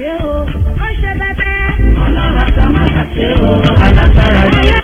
ṣe o ó ṣe bẹbẹ. ọlọ́run àtàmátà ṣe o alágbára ni.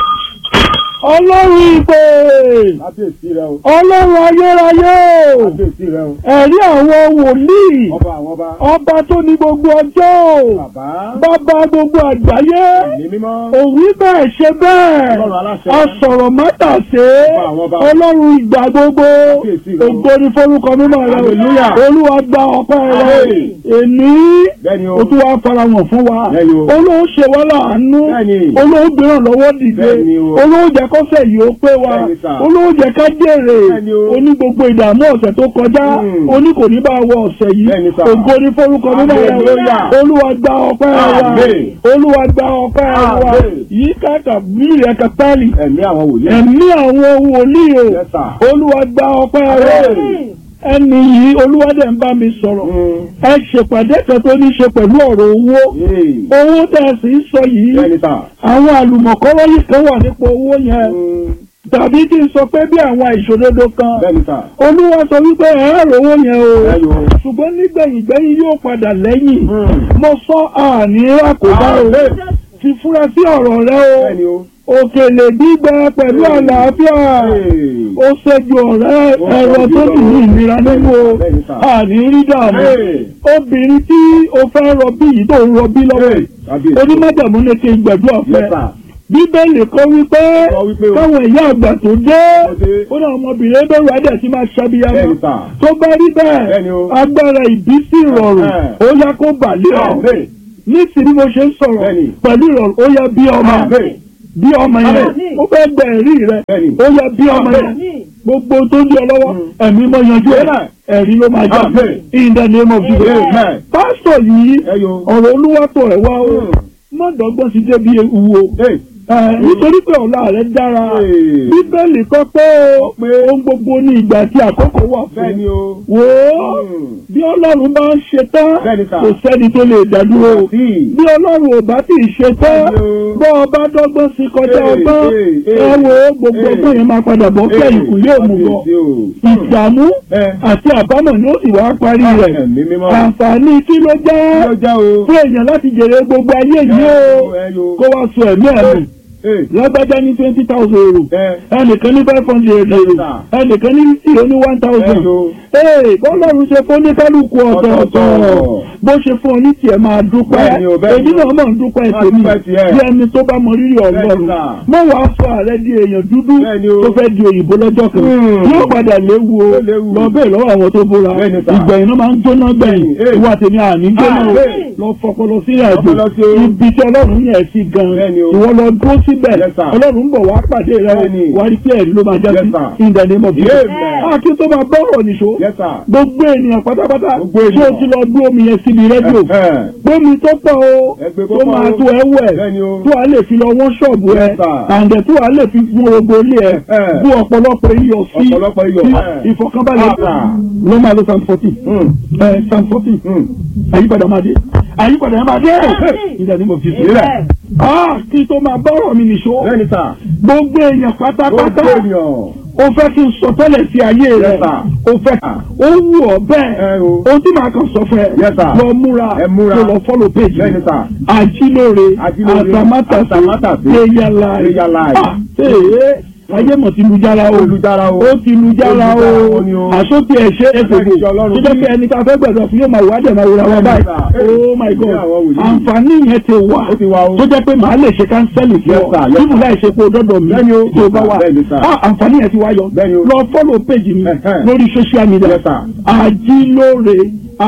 ọlọ́run ìpè kábíyèsí rẹ o ọlọ́run ayérayé o kábíyèsí rẹ o ẹ̀rí àwọn wòlíì ọba àwọn ọba ọba tó ní gbogbo ọjọ́ o bàbá bàbá gbogbo àgbáyé ẹ̀mí mímọ́ òwí bẹ́ẹ̀ ṣe bẹ́ẹ̀ ọlọ́run aláṣẹ asọ̀rọ̀ mọ́tàṣe Ọba àwọn ọba. ọlọ́run ìgbà gbogbo Kábíyèsí rẹ o. ògo ni forúkọ mímọ́ rẹ o Hallelujah. olúwa gba ọpẹ́ rẹ Amen. èmi bẹ́ẹ̀ni o o tún wá farahàn fún wa Bẹ́ẹ̀ni o. olóò ṣe wá láàánú Bẹ́ẹ̀ni. olóò gbéràn lọ́wọ́ dìde Bẹ́ẹ̀ni o. olóò jẹ́ kọ́sẹ̀ yìí ó pé wa Bẹ́ẹ̀ni sà. olóò jẹ́ ká jèrè Bẹ́ẹ̀ni o. oní gbogbo ìdààmú ọ̀sẹ̀ tó kọjá Mm. oní kò ní bá wọ ọ̀sẹ̀ yìí Bẹ́ẹ̀ni sà. ògo ni forúkọ mímọ́ rẹ o Hallelujah. olúwa gba ọpẹ́ wa Amen. olúwa gba ọpẹ́ wa Amen. yìí káàkà bíi ẹ̀ka pálí ẹ̀mí àwọn wòlíì ẹ̀mí àwọn wòlíì o Yes, sir. olúwa gba ọpẹ́ wa Amen. ẹni yìí olúwa dẹ̀ ń bá mi sọ̀rọ̀ Mm. ẹ ṣèpàdé kan tó ní ṣe pẹ̀lú ọ̀rọ̀ owó Yay. owó tẹ̀ sí ń sọ yìí bẹ́ẹ̀ni sà àwọn àlùmọ̀kọ́rọ́ yìí kan wà nípa owó yẹn Mm. tàbí kí n sọ pé bí àwọn ìṣòdodo kan bẹ́ẹ̀ni sà olúwa sọ wípé ẹ̀rọ owó yẹn o bẹ́ẹ̀ni o ṣùgbọ́n nígbẹ̀yìn gbẹ́yìn yóò padà lẹ́yìn Mm. mo sọ àní àkóbá o Amen. ti fura sí ọ̀rọ̀ rẹ o bẹ́ẹ̀ni o òkèlè gbígbẹ pẹ̀lú Hey. àlàáfíà Hey. ó ṣẹ́jú ọ̀rẹ́ Ó ẹ̀rọ ṣẹ́jú tó sì ní ọ̀rọ̀. ìnira nínú o Bẹ́ẹ̀ni sà. àní rí dààmú Hey. obìnrin tí o fẹ́ rọbí yìí tó ń rọbí lọ́wọ́ Hey. Kábíyèsí. onímọ̀jàmú ní kí n gbẹ̀dúrà Yes, fẹ́ sir. bíbélì kọ́ wípé Kọ́ wípé o. káwọn ìyá àgbà tó dé Tó dé. ó náà ọmọbìnrin bẹ̀rù adẹ̀ sí máa ṣàbíyamọ Bẹ́ẹ̀ni sà. tó bá rí bẹ́ẹ̀ Bẹ́ẹ̀ni o. agbára ìbísí ìrọ̀rùn Ẹ̀hẹ́. ó yá kó bàlẹ́ ọ̀ Amen. ní ti bí mo ṣe ń sọ̀rọ̀ Bẹ́ẹ̀ni. pẹ̀lú ìrọ̀rùn ó yá bí ọmọ Amen. bí ọmọ yẹn Àmín. ó fẹ́ gbẹ ẹ̀rí rẹ Bẹ́ẹ̀ni. ó yá bí ọmọ yẹn Àmín. gbogbo tó ń di ọ lọ́wọ́ Mm. ẹ̀mí mọ yanjú ẹ̀ Amen. ẹ̀rí ló máa já Amen. in the name of Jesus Amen. pásítọ̀ yìí Ẹyọ. ọ̀rọ̀ olúwàtọ̀ ẹ̀ wá ó Mm. mọ̀dọ́gbọ́n ti dé bí ewu o Hey. Ẹ̀, nítorí pé ọ̀la rẹ̀ dára Hey. bíbélì kọ́ pé Kọ́ pé ohun gbogbo ní ìgbà tí àkókò wà fún bẹ́ẹ̀ni o wò ó Mm. bí ọlọ́run bá ń ṣe tán Bẹ́ẹ̀ni sà. kò sẹ́ni tó lè dádúró Sí. bí ọlọ́run ò bá tì í ṣe tán Bẹ́ẹ̀ni o. bọ́ ọba dọ́gbọ́n sí kọjá Hey, ọgbọ́n hey, ẹ hey. wo gbogbo Hey. ọgbọ́n yẹn máa padà bọ́ kẹ́yìn kù yóò mú bọ́ Kábíyèsí o. ìdààmú Ẹ. àti àbámọ̀ ni ó sì wá parí rẹ̀ Ẹ̀mí mímọ́. àǹfààní kí ló Kí ló jẹ́ já o? fún èèyàn láti jèrè gbogbo ayé yìí o Ẹyọ. kó wá sọ ẹ̀mí ẹ̀mí Hey. lágbájá ní twenty thousand euro Ẹ. ẹnìkan ní five hundred euro Yes, sir. ẹnìkan ní fifty ó ní one thousand Ẹyọ. ee bọ́lọ́run ṣe fún oníkálukú ọ̀tọ̀ọ̀tọ̀ Ọ̀tọ̀ọ̀tọ̀. bó ṣe fún ọ ní tiẹ̀ máa dúpẹ́ Bẹ́ẹ̀ni o, bẹ́ẹ̀ni èmi o. náà máa ń dúpẹ́ Máa tèmi dúpẹ́ tiẹ̀. bí ẹni tó bá mọ rírì ọlọ́run Bẹ́ẹ̀ni, sir. mọ wàá sọ ààrẹ di èèyàn dúdú Bẹ́ẹ̀ni o. tó fẹ́ di òyìnbó lọ́jọ́ kan Hmm. yóò padà léwu o Yóò léwu. lọ bẹ́ẹ̀ lọ́wọ́ àwọn tó búra Bẹ́ẹ̀ni, sir. ìgbẹ̀yìn náà máa ń jóná gbẹ̀yìn Bẹ́ẹ̀ni, ìwà tèmi àní jóná o Ah, bẹ́ẹ̀. lọ fọpọlọ sí àjò Fọpọlọ sí o. ibi tí ọlọ́run yẹn sí gan Bẹ́ẹ̀ni o. ìwọ lọ dúró síbẹ̀ Yes, sir. ọlọ́run ń bọ̀ wá pàdé rẹ Bẹ́ẹ̀ni. wá rí pé ẹ̀rí ló máa já Yes, sí sir. in the name of Jesus Amen. a kí tó máa bá ọ̀rọ̀ nìṣó Yes, sir. gbogbo ènìyàn pátápátá Gbogbo tí o ènìyàn. ti lọ gbé omi yẹn síbi rédíò Ẹ̀hẹ́. gbómi tó pọ̀ o Ẹgbẹ́ tó púpọ̀ máa o. tó ẹ wẹ̀ Bẹ́ẹ̀ni o. tó a lè fi lọ wọ́n ṣọ́ọ̀bù ẹ Yes, sir. àǹdẹ̀ tó a lè fi fún gbogbo ilé ẹ Ẹ̀hẹ́. bú ọ̀pọ̀lọpọ̀ iyọ̀ sí Ọ̀pọ̀lọpọ̀ iyọ̀. sí Ẹ̀hẹ́. ìfọ̀kànbalẹ̀ Ah. ló máa lo psalm fourteen Mm. ẹ psalm fourteen Mm. àyípadà máa dé àyípadà máa dé Àmín. in the name of Jesus. Ilẹ̀. Ah, kí tó máa bá ọ̀rọ̀ mi nìṣó Bẹ́ẹ̀ni sà. gbogbo èèyàn pátápátá Gbogbo ènìyàn. o fẹ́ kí n sọ tẹ́lẹ̀ sí ayé rẹ̀ Yes, sir. o fẹ́ ó wù ọ́ bẹ́ẹ̀ Ẹ o. ohun tí màá kàn sọ fún ẹ Yes, sir. lọ múra Ẹ múra. kó lọ fọ́lọ̀ péjì Bẹ́ẹ̀ni sà. àjílóore Àjílóore, àtàmátàsé àtàmátàsé, prayer life prayer life. Ah, ee ayé mọ̀ ti lu jára o Olùdára o. ó ti lu jára o Olùdára o ni o. àsókè ẹ̀ṣẹ́ ẹ̀fọ̀gbò Bẹ́ẹ̀ni, ìjọ Ọlọ́run tó jẹ́ bí. pé ẹni tá a fẹ́ gbẹ̀dọ̀ fún yóò máa wá dẹ̀ máa wúra wọn Bẹ́ẹ̀ni, báyìí sir. oh my god Ní àwọn wòlíì. àǹfààní yẹn ti wà Ó ti wà o. tó jẹ́ pé màá lè ṣe kánsẹ́lì fún Yes, ọ sir. Yes, nínú sir. láì ṣe pé o dọ́dọ̀ mi Bẹ́ẹ̀ni o. tí o bá wà Bẹ́ẹ̀ni, sir. Ah, àǹfààní yẹn ti wá yọ Bẹ́ẹ̀ni o. lọ fọ́lọ̀ péjì mi Ẹ̀hẹ́n. lórí social media Yes, sir. àjílóore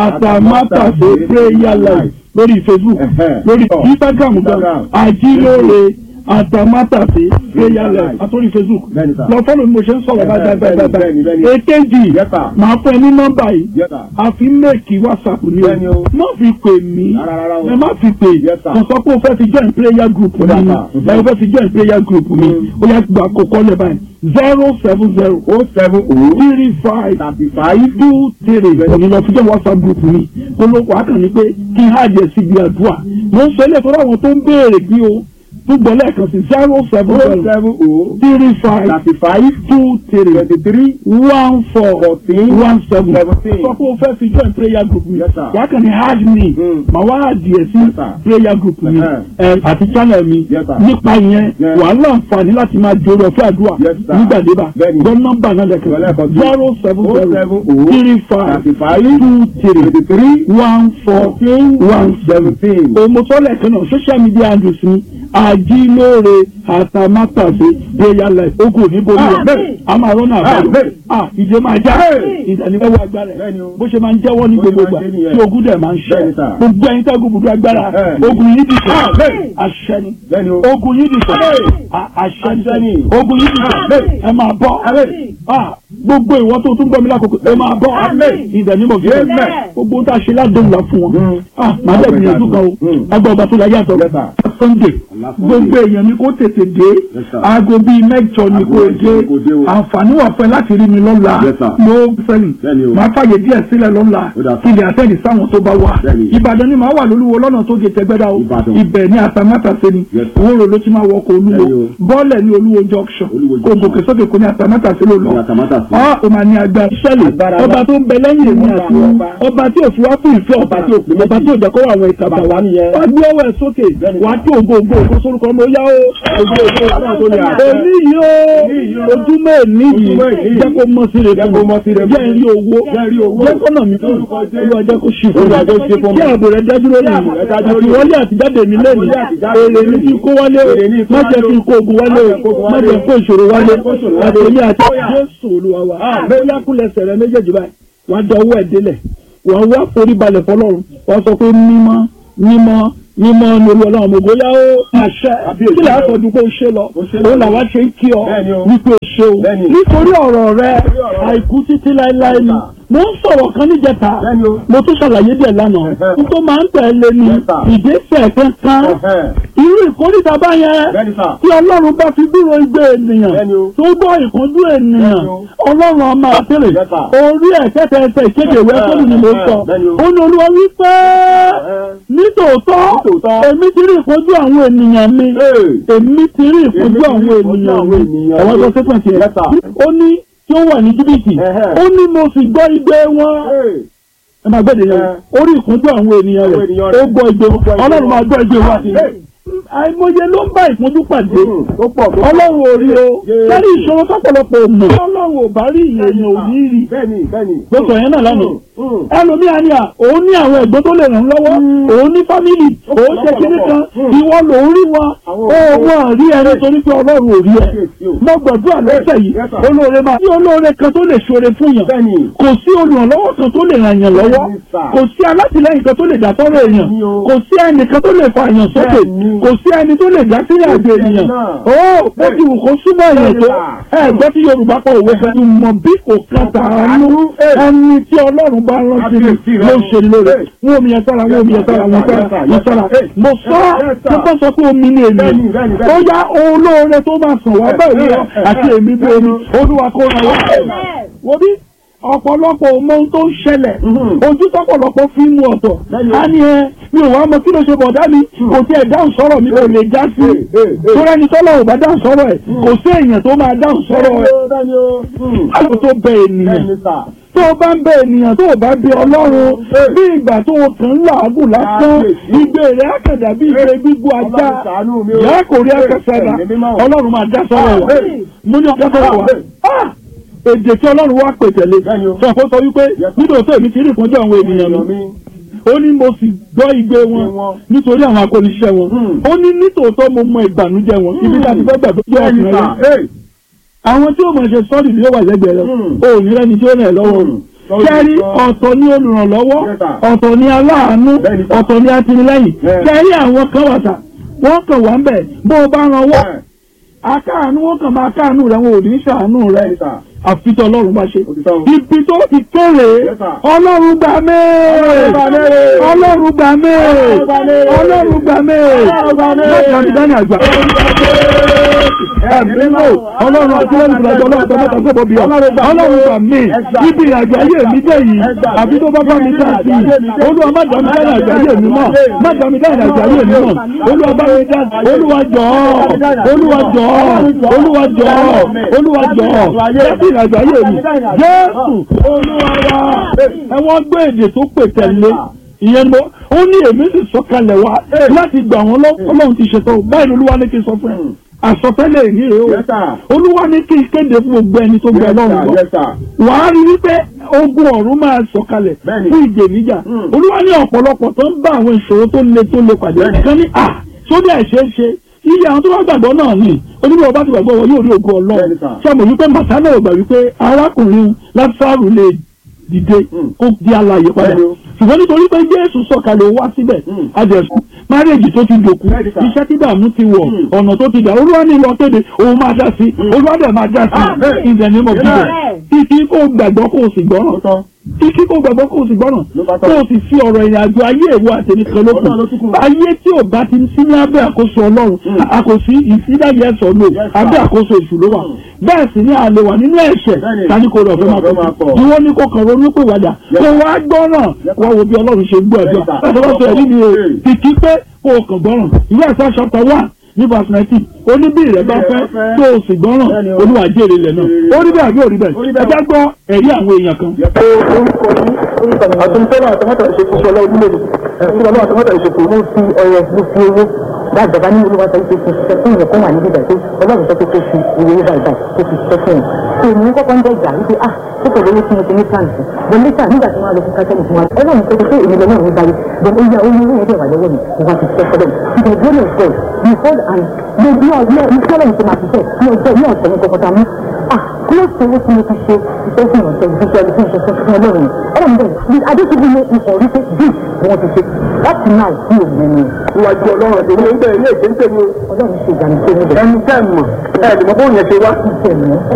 àtàmátàsé prayer life lórí facebook Ẹ̀hẹ́n. lórí Oh. instagram gan Instagram. àjílóore àtàmátàsé prayer life àtòrí facebook Bẹ́ẹ̀ni, sir. lọ fọ́lọ̀ mi mo ṣe ń sọ̀rọ̀ Ẹ̀hẹ́n, báyìí báyìí bẹ́ẹ̀ni, báyìí bẹ́ẹ̀ni. èkejì Yes, sir. màá fún ẹ ní nọ́mbà yìí Yes, sir. a fi méèkì whatsapp ni Bẹ́ẹ̀ni o o. má fi pè mí Rárá, rárá o. ẹ má fi pè Yes, sir. kò sọ pé o fẹ́ fi join prayer group mi Yes, ni sir. ẹ o fẹ́ fi join prayer group mi ó yẹ gba àkókò lẹ́ báyìí zero seven zero O seven O three five thirty five two three òní lọ fi jẹ́ whatsapp group mi olóko akànní pé kí n hàjẹ́ síbi àdúrà mo ń sọ ilé ìtọ́jú àwọn tó ń béèrè bí o túbọ̀ lẹ́ẹ̀kan sí zero seven O zero seven O three five thirty five two three twenty three one four fourteen one seven seventeen. sọ pé o fẹ́ fi join prayer group mi Yes, sir. wà á kàn ní hard me Mm. màá wá àdìẹ sí Yes, sir. prayer group mi Uh-huh. ẹ, àti channel mi Yes, sir. nípa ìyẹn Yeah. wà á láǹfààní láti máa jòrò ọ̀fẹ́ àdúrà Yes, sir. nígbàdébà Bẹ́ẹ̀ni. gbọ́ nọ́mbà náà lẹ́kẹ̀ẹ́ Lẹ́ẹ̀kan sí. zero seven O zero seven O three five thirty five two three twenty three one four fourteen one seven seventeen. òmùtọ́lẹ̀ kan náà social media handles ni àjílóore àtàmátàsé prayer life ogun òní borí wa Amen. a máa rọ́nà àbáyọ Amen. ah ìdè máa já Amen. ìdánilẹ́wọ̀ agbára ẹ̀ Bẹ́ẹ̀ni o. bó ṣe máa ń jẹ́wọ́ ní Bó ṣe gbogbo máa ìgbà ń ṣe nìyẹn. tí ogun dẹ̀ máa ń ṣe Bẹ́ẹ̀ni sà. gbogbo ẹ̀yin tẹ́ gbogbo agbára Bẹ́ẹ̀ni. ogun yìí dìtẹ̀ Amen. àṣẹ ni Bẹ́ẹ̀ni o. ogun yìí dìtẹ̀ Amen. à- àṣẹ Àṣẹ ni ni. ogun yìí dìtẹ̀ Amen. ẹ máa bọ́ Amen. Ah, gbogbo ìwọ tó tún gbọ́ mi lákòókò ẹ máa bọ́ Amen. ìdánimọ̀ fi Amen. gbogbo tá a ṣe ládùn la fún wọn Mm. ah màá dẹ̀ gbìyànjú kan o Mm. agbọ̀ ọba tó la yàtọ̀ Yes, sir. sunday Allah gbogbo èèyàn ni kò tètè dé Yes, sir. aago bíi mẹ́jọ ni Aago kò mẹ́jọ dé ni kò dé o. àǹfààní wà fún ẹ láti rí mi lọ́la Yes, sir. ló fẹ́yìn Bẹ́ẹ̀ni o. màá fàyè díẹ̀ sílẹ̀ lọ́la Ó dà, sir. kí ilé àtẹ́ẹ̀dì sáwọn tó bá wà Bẹ́ẹ̀ni. ìbàdàn ni màá wà lólúwo lọ́nà tó gé tẹgbẹ́dá o Ìbàdàn. ibẹ̀ ní àtàmátàsé ni Yes, sir. òwúrò ló ti máa wọkọ̀ olúwo Bẹ́ẹ̀ni o. bọ́ọ̀lẹ̀ ní olúwo junction Olúwo kò junction. gòkè sókè kò ní àtàmátàsé ló lọ Ní Àtàmátàsé. ọ́ ò máa ní agbára sẹ́lẹ̀ Agbára ọba wa. tó ń bẹ lẹ́yìn èmi Ọba, àti ọba. ọba tí ò fi wá fún ìfẹ́ ọba tí ò pè ọba tí ò jẹ́ kó wà àwọn ìkàbà Bàbá nìyẹn. wá gbé ọwọ́ ẹ̀ sókè Bẹ́ẹ̀ni. wá tí ògo ògo ògo sórúkọ ọmọ ó yá o Ògo, ògo, Ọlọ́run tó ní àṣẹ. èmi yìí o Èmi yìí o. ojúmọ́ èmi yìí Ojúmọ́ èmi yìí. jẹ́ kó mọ́ sí rẹ̀ Jẹ́ kó mọ́ sí rẹ̀ jẹ́ rí owó Jẹ́ rí owó. jẹ́ kọ́nà mi fún Lórúkọ Jésù. olúwa jẹ́ kó ṣì fún Olúwa jẹ́ kó ṣe fún mi. kí ààbò rẹ̀ dájú lórí Kí ààbò mi rẹ̀ dájú lórí àti mi. wọlé àtijáde mi lẹ́nu Àti wọlé àtijáde èrè mi ní kí n kó wálé o Èrè ní kí n má kó jẹ́ wálé kí n kó ogun wálé o Má jẹ́ kó ogun má wálé jẹ́ o. kó ìṣòro wálé Má jẹ́ kó ìṣòro wálé. àtẹ̀lé àti Ó yá. jésù olúwa wa Ah. bóyá kúlẹ̀sẹ̀ rẹ méjèèjì báyìí wàá dọwọ́ ẹ̀ délẹ̀ wàá wá forí balẹ̀ fọlọ́run wàá sọ pé mímọ́ mímọ́ mímọ́ ní olú ọlọ́run mo gbóyà ó àṣẹ Àbíyèsí kí làá rẹ o. sọdún pé ó ṣe lọ Ó ṣe lọ. òun làwa ṣe ń kí ọ Bẹ́ẹ̀ni o. wípé ó ṣe o Bẹ́ẹ̀ni. nítorí ọ̀rọ̀ rẹ Nítorí ọ̀rọ̀ rẹ. àìkú títí láéláé ni mo ń sọ̀rọ̀ kan níjẹta Bẹ́ẹ̀ni o. mo tún ṣàlàyé díẹ̀ lánàá Ẹ̀hẹ́. n tó máa ń tẹ̀lé ni Yes, sir. ìgbésẹ̀ kankan Ẹ̀hẹ́. irú ìkórìtà bá yẹn Bẹ́ẹ̀ni sà. tí ọlọ́run bá fi dúró igbe ènìyàn Bẹ́ẹ̀ni o. tó gbọ́ ìkúnjú ènìyàn Bẹ́ẹ̀ni o. ọlọ́run ọmọ àtẹ̀lẹ̀ Yes, sir. orí ẹ̀kẹ́tẹ̀ ẹsẹ̀ ìkéde ìwé fóònù ni mo sọ Bẹ́ẹ̀ni o. ó ní olúwa wípé Ẹ̀hẹ́. nítòótọ́ Nítòótọ́. èmi ti rí ìkúnjú àwọn ènìyàn mi Hey. èmi ti rí ìkúnjú Èmi ti rí àwọn ìkúnjú ènìyàn àwọn mi ènìyàn ẹ̀wọ́n mi. tó sẹ́pẹ̀ tiẹ̀ Yes, sir. ó ní tí ó wà ní jìbìtì Ẹ̀hẹ́. ó ní mo sì gbọ́ igbe wọn Hey. ẹ máa gbẹ́dẹ̀ yẹn Ẹ. orí ìkúnjú àwọn ènìyàn Àwọn rẹ̀ ènìyàn ó rẹ̀. gbọ́ igbe wọn Ó gbọ́ igbe ọlọ́run wọn. máa gbọ́ igbe wọn Hey. àìmọye ló ń bá ìpọ́njú pàdé Mm. Ó pọ̀ tó pọ̀. ọlọ́run ò rí o Jésù. lórí ìṣòro tọ́pọ̀lọpọ̀ mọ̀ ọlọ́run ò bá rí ìyẹn ò ní rí Bẹ́ẹ̀ni bẹ́ẹ̀ni. ló sọ yẹn náà lánàá Mm. ẹlòmíà ni à òun ní àwọn ẹ̀gbọ́n tó lè ràn án lọ́wọ́ òun ní fámìlì òun ṣe kíní kan Mm. ìwọ lòún rí wọn Àwọn ó òkú. wọn rí ẹni torí pé ọlọ́run ò rí ẹ Kíyèsí o. mo gbàdúrà lọ́sẹ̀ yìí Yes, sir. olóore máa tí olóore kan tó lè ṣoore fún yàn Bẹ́ẹ̀ni. kò sí olùrànlọ́wọ́ kan tó lè ràn yàn lọ́wọ́ Bẹ́ẹ̀ni, sir. kò sí alátìlẹ́yìn kan tó lè dá tọ́rọ̀ èèyàn Bẹ́ẹ̀ni o. kò sí ẹnìkan tó lè fa èèyàn sókè Bẹ́ẹ̀ni. kò sí ẹni tó lè dá sílẹ̀ àgbè Bẹ́ẹ̀ni ènìyàn náà. ó bó ti wù kó súnmọ́ èèyàn tó Bẹ́ẹ̀ni, ẹ gbọ́ tí Yorùbá kọ òwe fẹ́ mọ̀ bí kò kan tàánú ẹni tí Ọlọ́run bá rántí ni Kábíyèsí rẹ ló o. ṣe lóore Hey. wọ́n omi yẹn sára wọ́n omi yẹn sára wọ́n sára wọ́n sára mo sọ Yes, sir. tó bá sọ pé omi ni èmi Bẹ́ẹ̀ni, bẹ́ẹ̀ni, ó bẹ́ẹ̀ni. yá olóore tó máa sàn wá bẹ́ẹ̀ wíwọ́ àti èmi bí omi Olúwa kó ràn wá wo bí ọ̀pọ̀lọpọ̀ ọmọ ohun tó ń ṣẹlẹ̀ Mhm. ojú tọ́pọ̀lọpọ̀ fi ń mu ọ̀tọ̀ Bẹ́ẹ̀ni. á ní ẹ mi ò wá mọ kí ló ṣe bọ̀dá mi kò tiẹ̀ dáhùn sọ̀rọ̀ mi kò lè já sí Hey, hey, hey. torí ẹni tọ́lọ̀ ò bá dáhùn sọ̀rọ̀ ẹ̀ kò sí èèyàn tó máa dáhùn sọ̀rọ̀ ẹ̀ Bẹ́ẹ̀ni o. Mm. báwo tó bẹ ènìyàn Bẹ́ẹ̀ni sà. tó o bá ń bẹ ènìyàn tó o bá bẹ ọlọ́run bí ìgbà tó o kàn ń làágùn lásán Kábíyèsí. igbe rẹ̀ àkàdà bí ìgbé gbígbó ajá Ọlọ́run ṣàánú mi o. ìyá kò rí akẹ́sẹ̀dá Ẹ̀mí mímọ́. ọlọ́run máa dá sọ́rọ̀ wa Àmín. mo ní ọjà sọ́rọ̀ wa Àmín. Ah! èdè tí ọlọ́run wá pè tẹ̀lé Bẹ́ẹ̀ni o. sọ fún sọ wípé Yes, sir. nínú òtún èmi ti rí ìpọ́njú àwọn ènìyàn mi mi. ó ní mo sì gbọ́ igbe wọn wọn. nítorí àwọn akóniṣẹ́ wọn Hmm. ó ní nítòótọ́ mo mọ ìbànújẹ́ wọn ibi tá a ti fẹ́ gbà tó jẹ́ Bẹ́ẹ̀ni ọkùnrin sà. rẹ Hey. àwọn tí ó mọ̀ ṣe sọ́ọ̀dì ló wà lẹ́gbẹ̀ẹ́ rẹ Hmm. o ò ní rẹ́ni tí ó rẹ̀ ẹ́ lọ́wọ́ Hmm. rẹ̀ kẹ́rí ọ̀tọ̀ ní olùrànlọ́wọ́ Yes, sir. ọ̀tọ̀ ní aláàánú Bẹ́ẹ̀ni, sir. ọ̀tọ̀ ní atinilẹ́yìn Yeah. kẹ́rí àwọn kan wà sà wọ́n kàn wá ń bẹ̀ bó o bá ran wọ́ Ẹ̀. akáàánú wọ́n kàn máa káàánú rẹ̀ wọn ò ní ṣàánú rẹ̀ Bẹ́ẹ̀ni sà. àfitọ́ ọlọ́run bá ṣe Òtítọ́ o. ibi tó ti kéré Yes, sir. ọlọ́run gbà mẹ́ẹ̀ Ọlọ́run gbà mẹ́ẹ̀. ọlọ́run gbà mẹ́ẹ̀ Ọlọ́run gbà mẹ́ẹ̀. ọlọ́run gbà mẹ́ẹ̀ Ọlọ́run gbà mẹ́ẹ̀. lọ́kàn ní dání àgbà. ẹ̀mí lò ọlọ́run àti lẹ́nu ìgbàjọ ọlọ́run tó mẹ́ta sọ́bọ̀ bí ọ ọlọ́run gbà mí ibi ìrìnàjò ayé mi dé yìí àbí tó bá bá mi dá sí i olúwa má dá mi dá ìrìnàjò ayé mi mọ́ má dá mi dá ìrìnàjò ayé mi mọ́ olúwa bá mi dá olúwa jọ̀ọ́ olúwa jọ̀ọ́ olúwa jọ̀ọ́ olúwa jọ̀ọ́ láti ìrìnàjò ayé mi jésù olúwa wa ẹ̀wọ̀n gbé èdè tó pè tẹ̀lé ìyẹn ló ó ní èmi sì sọ̀kalẹ̀ wá láti gbà wọ́n lọ Ọlọ́run ti ṣètò báyìí olúwa ní kí n sọ fún ẹ àsọtẹ́lẹ̀ èyí rèé o Yes, sir. olúwa ní kí n kéde fún gbogbo ẹni tó gbẹ lọ́rùn lọ Yes, sir. wàá rí wípé ogun ọ̀run máa sọ̀kalẹ̀ Bẹ́ẹ̀ni. fún ìjèníjà Mm. olúwa ní ọ̀pọ̀lọpọ̀ tó ń bá àwọn ìṣòro tó le tó le pàdé Bẹ́ẹ̀ni. kan ní à sódì àìṣeé ṣe iye àwọn tó bá gbàgbọ́ náà ni onímọ̀ ọba ti gbàgbọ́ wọn yóò rí ogun ọlọ́run Bẹ́ẹ̀ni, sir. ṣé mo wípé màtánà ò gbà wípé arákùnrin lásàrù lè dìde Mm. kó di alààyè padà Bẹ́ẹ̀ni o. ṣùgbọ́n nítorí pé jésù sọ̀kalẹ̀ wá síbẹ̀ Mm. adẹ̀sùn márèjì tó ti dòkú Bẹ́ẹ̀ni, sir. iṣẹ́ tí dààmú ti wọ̀ Mm. ọ̀nà tó ti dà olúwa ní lọ kéde òun máa dá sí olúwa dẹ̀ máa dá sí Amen. in the name of Jesus Amen. títí kó gbàgbọ́ kó o sì gbọ́ràn Ó tán. kíkí kó gbàgbọ́ kó o sì gbọ́ràn Ló bá kó tán. o sì fi ọ̀rọ̀ ìrìn àjò ayé ìwọ àtẹ̀mí kan Ọlọ́run ló tún lókun kù. ayé tí ò bá ti sí ní abẹ́ àkóso ọlọ́run Mm. àkòsí ìsídàgì ẹ̀sọ́ lò Yes, sir. abẹ́ àkóso èṣù ló wà Mm. bẹ́ẹ̀ sì ni àlè wà nínú ẹ̀ṣẹ̀ Bẹ́ẹ̀ni. tani kò rọ̀ fẹ́ máa Ọ̀fẹ́ máa pọ̀ pọ̀. ni wọ́n ní kó kàn ronú pé wàdà Yes. kó wá gbọ́ràn Yes, wá wo bí ọlọ́run ṣe gbọ́ ẹ̀dọ́ Yes, sir. láti wọ́n sọ ẹ̀rí ni o Yes. kìkì pé kó o kàn gbọ́ràn ìwé ẹ̀sọ́ chapter one ní verse nineteen oníbí rẹ̀ bá fẹ́ fẹ́. tó o sì gbọ́ràn Bẹ́ẹ̀ni o. olúwa jèrè lẹ̀ náà Jèrè. ó rí bẹ́ẹ̀ àbí ó rí bẹ́ẹ̀ Ó rí ẹ bẹ́ẹ̀. jẹ́ gbọ́ ẹ̀rí àwọn èèyàn kan orúkọ yín orúkọ mi àtúntọ́lá àtọ́mọ́tà ìṣèkú sọlá ojúlódì ìṣọlá àtọ́mọ́tà ìṣèkú ló fi ọrẹ ló fi owó dájọba ní olúwa sọ pé kò ṣiṣẹ́ fún ìyẹn kan wà níbi ìgbà pé ọlọ́run sọ pé kò fi ìwé yóò báyìí báyìí kò fi ṣiṣẹ́ fún un tó ní kọ́kọ́ ń dẹ́jà wípé ah tó kò lóye tí mo ti ní plan sí bọ́n níta nígbà tí wọ́n á lọ fún kájẹ́lì fún wa ọlọ́run sọ pé èmi lọ́wọ́ mi báyìí bọ́n ó yá oyún oyún ẹ̀dẹ̀ wà lọ́wọ́ mi mo wá ti ṣiṣẹ́ fọ́lọ́ mi the glory of God behold and mo bí ọ ní ọ̀sẹ̀ ọlọ́run ti máa ṣiṣẹ́ ní ọjọ́ ní ọ̀sẹ̀ ní kọkọta mú ah close to owó tí mo ti ṣe iṣẹ́ fún ìrànṣẹ́ ìfúnṣẹ́ ẹni fún ìṣẹ́ fún ọlọ́run ọlọ́run bẹ́ẹ̀ ni adéṣubú ní ikọ̀ orí pé bí wọ́n ti ṣe láti náà sí òun ẹni Iwájú ọlọ́run èmi ń bẹ̀ ilé ìgbé ń tèmi o. ọlọ́run ṣe ìgbàlódé níbẹ̀ Ẹni tẹ́ mọ̀ ẹ lè mọ bóun yẹn ṣe wá. ṣe mọ́